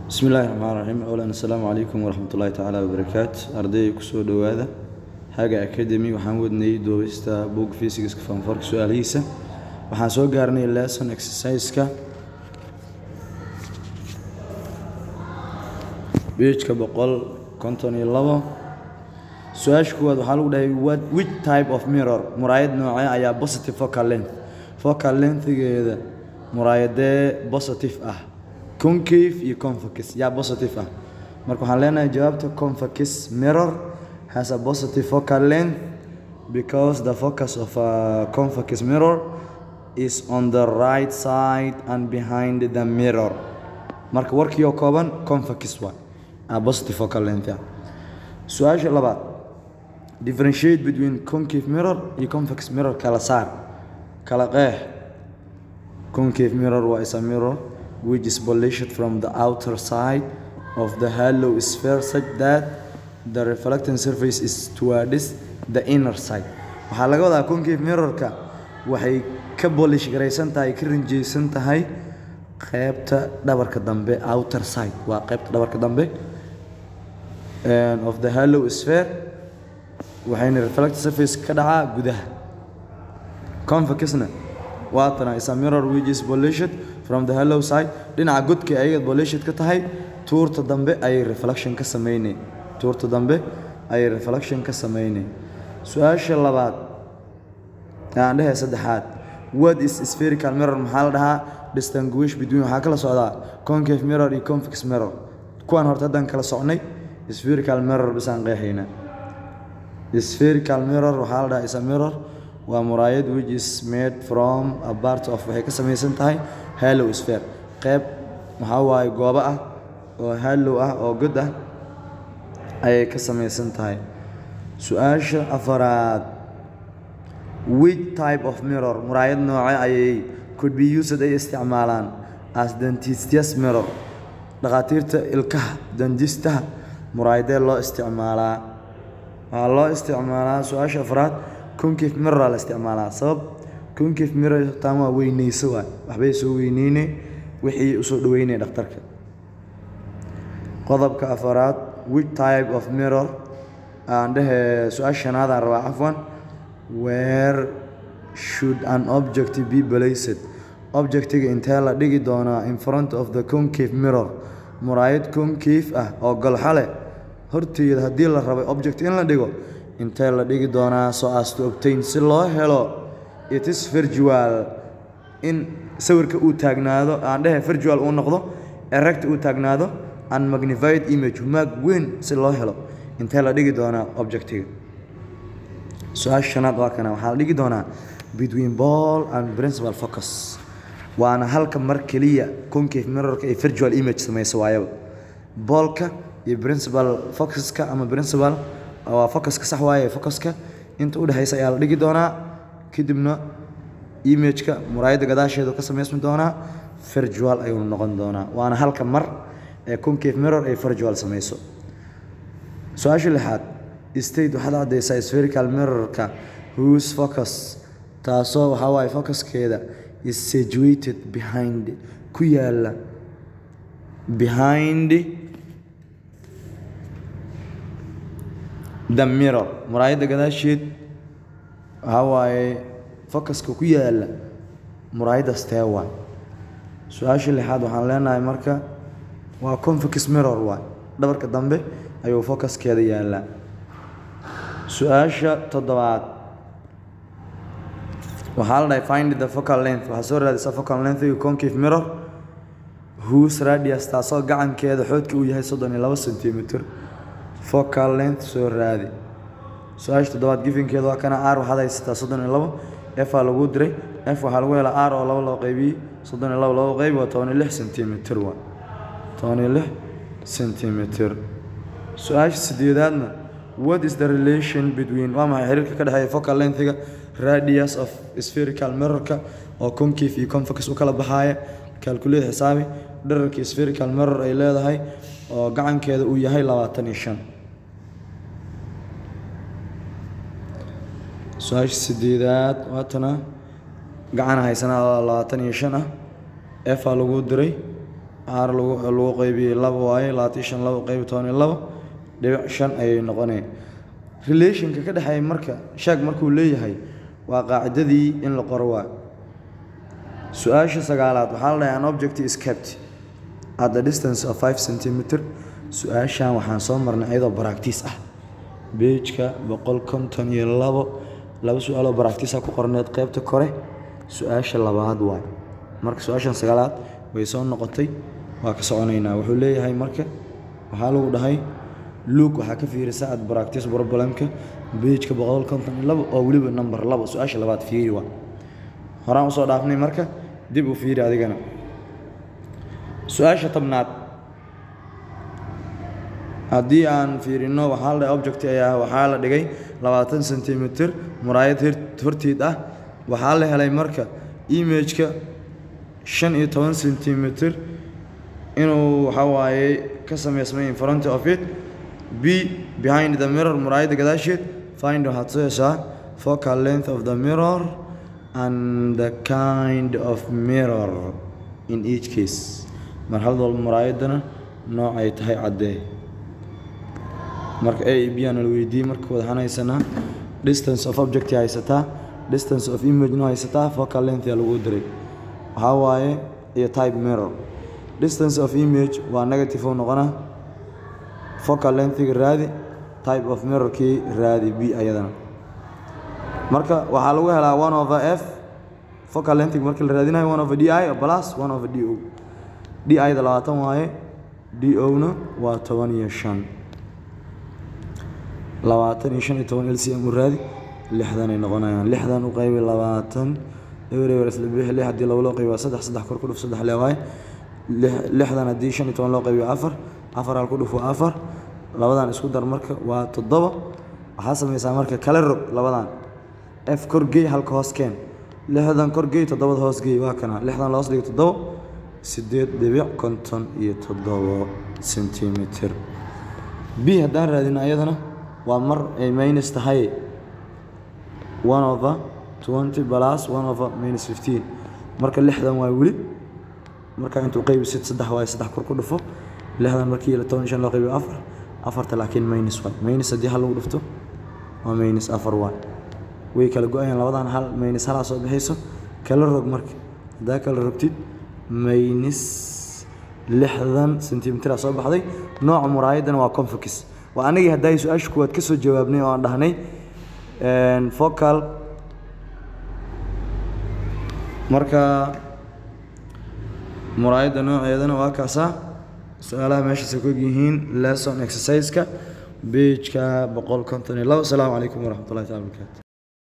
bismi illaahi raxmaan raxiim awlan assalaamu calaykum waraxmat ullaahi tacaala wabarakaatu ardayda kusoo dhowaada haga academy waxaan wadnay duubista book physics fanforka su-aalihiisa waxaan soo gaarnay lesson exercise-ka bejka boqol konton iyo labo su-aasha kuwaad waxaa lagu dhahay what which type of mirror muraayad noocee ayaa positive focal length focal lengthigeeda muraayadee positive ah concave iyo convex yaa positive ah marka waxaan leenahay jawaabta convex mirror has a positive focal length because the focus of a convex mirror is on the right side and behind the mirror marka warkii oo kooban convex waay a positive focal length ah su-aasha labaad differentiate between concave mirror iyo convex mirror kala saar kala qeex concave mirror waa is a mirror which is polished from the outer side of the hollow sphere such that the reflecting surface is towards the inner side waxaa laga wadaa concave mirrorka waxay ka polish garaysan tahay ka rinjaysan tahay qeybta dhabarka dambe outer side waa qeybta dhabarka dambe of the hollow sphere waxayna reflecting surface ka dhacaa gudaha convexna waatana is a mirror which is polished from the hollow side dhinaca godka ayaga polished ka tahay tuurta dambe ayay reflection ka sameynay tuurta dambe ayay reflection ka sameynay su-aasha labaad aan dhehe saddexaad what is spherical mirror maxaa la dhahaa distinguish between waxaa kala socdaa concave mirror iyo convex mirror kuwaan horta haddaan kala socnay spherical mirror bisaan qeexayna spherical mirror waxaa la dhahaa is a mirror waa muraayad which is made from a part of waxay ka samaysan tahay hallow sphere qeyb waxaa waaye goobo ah oo hallow ah oo god ah ayay ka samaysan tahay su-aasha afaraad which type of mirror muraayad nooce ayay could be used ay isticmaalaan as dentistias mirror dhakhaatiirta ilkaha dentistaha muraayadee loo isticmaalaa waxaa loo isticmaalaa su-aasha afraad concave mirror la isticmaalaa sabab concave mirror taan waa weyneyso waay waxbay soo weyneyne wixii usoo dhaweynaya dhakhtarka qodobka afaraad which type of mirror aan dhehe su-aasha shanaadaan rabaa cafwan where should an object be placed objectiga intee la dhigi doonaa in front of the concave mirror muraayad concave ah oo golxale horteeda haddii la rabay object in la dhigo intee la dhigi doonaa so as to obtain si loo helo it is virtual in sawirka uu taagnaado aan dhehe virtual uu noqdo erect uu taagnaado and magnified image humaag weyn si loo helo intee la dhigi doonaa objectiga su-aasha shanaad waa kana waxaa la dhigi doonaa between ball and principal focus waana halka mar keliya concave mirrorka ay virtual image samayso waayaba boolka iyo principal focuska ama principal waa focuska sax waaye focuska inta u dhexaysa ayaa la dhigi doonaa kadibna imageka muraayadda gadaasheedu ka samaysmi doonaa virtual ayuuna noqon doonaa waana halka mar ee concave mirror ay virtual samayso su-aasha lixaad state waxaad caddaysaa spherical mirrorka whose focus taasoo waxaa waaye focuskeeda is situated behind ku yaala behind the mirror muraayadda gadaasheed waxaa waaye focuska ku yaala muraayadda steewaay su-aasha lixaad waxaan leenahay marka waa convex mirror waay dhabarka dambe ayuu focuskeeda yaalaa su-aasha toddobaad waxaa la dhahay find the focal length waxaa soo raadisa focal lengthiga concave mirror whose radius taasoo gacankeeda xoodka uu yahay soddon iyo labo centimeter focal length soo raadi su-aasha toddobaad gifinkeeda waa kana r waxaad haysataa soddon iyo labo f aa lagu diray f waxaa lagu helaa r oo labo loo qaybiyey soddon iyo labo labo qaybi waa toban iyo lix centimeter waa toban iyo lix centimeter su-aasha sideedaadna what is the relation between waa maxay xiriirka ka dhexeeya focal lengthiga radius of spherical mirrorka oo concave iyo convex u kala baxaaya calculate xisaabi dherarka spherical mirror ay leedahay oo gacankeeda uu yahay labaatan iyo shan su-aasha sideedaad waatana gacana haysanaa labaatan iyo shan ah f aa lagu diray r lagu lagu qaybiyey laba waaye labaatan iyo shan labo qayb toban iyo labo dhibic shan ayay noqoneen relationka ka dhexeeya marka sheeg markuu leeyahay waa qaacidadii in la qoro waa su-aasha sagaalaad waxaa la dhahay an object is kept at the distance of five centimeter su-aashan waxaan soo marnay iyadoo baraktiis ah beejka boqol konton iyo labo laba su-aaloo baraktiisa ku qorneed qaybta kore su-aasha labaad waay marka su-aashan sagaalaad way soo noqotay waa ka soconaynaa wuxuu leeyahay marka waxaa lagu dhahay luug waxaa ka fiirisa ad baraktiis problemka beejka boqol konton iyo labo oo weliba number labo su-aasha labaad fiiri waa horaan usoo dhaafnay marka dib u fiiri adigana su-aasha tobnaad haddii aan fiirino waxaa la dhahay object ayaa waxaa la dhigay labaatan centimeter muraayad hortiid ah waxaa la helay marka imageka shan iyo toban centimeter inuu waxaa waaye ka sameysmay in front of it b behind the mirror muraayadda gadaasheed find waxaad soo heshaa focal length of the mirror and the kind of mirror in each case marxalad walba muraayaddana nooc ay tahay caddee marka a iyo b aan la weydiiyey marka waxaan haysanaa distance of object haysataa distance of image no haysataa focal length yaa lagu diray waxaa waaye iyo type mirror distance of image waa negative uu noqonaa focal lengthiga raadi type of mirrorkii raadi b ayadana marka waxaa lagu helaa one over f focal lengthig marka la raadinayo one over d i plus one over d o d i da labaatan waaye d o na waa toban iyo shan labaatan iyo shan iyo toban lcm u raadi lixdanay noqonayaan lixdan u qaybi labaatan eber eber isla bixi lix haddii laba loo qaybi waa saddex saddex kor ku dhuf saddex lee waaye lixdan haddii shan iyo toban loo qaybi waa afar afar hal ku dhuf waa afar labadan isku dar marka waa toddoba waxaa samaysaa marka kala rog labadan f korgey halka hoos keen lixdan korgey toddobada hoos gey waa kana lixdan la hoos dhigo toddoba sideed dhibic konton iyo toddobo centimeter b haddaan raadino ayadana waa mar ay minus tahay one over twenty plus one over minus fifteen marka lixdan waa weli marka intuu qaybisid saddex waaye saddex kor ku dhufo lixdan markii toban shan loo qaybiyo afar afarta laakiin minus waay minus haddii hal lagu dhufto waa minus afar waay way kala go-ayaan labadan hal minus halaa soo bixayso kala rog marka haddaa kala rogtid minus lixdan centimeter soo baxday nooca muraayaddana waa confox waa anagii hadday su-aasha kuwaad ka soo jawaabnay oo aan dhahnay focal marka muraayadda nooceedana waa kaasaa su-aalaha meeshaasay ku egyihiin lesson exercise-ka bejka boqol konton iyo labo asalaamu calaykum waraxmat ullahi taala barakaatu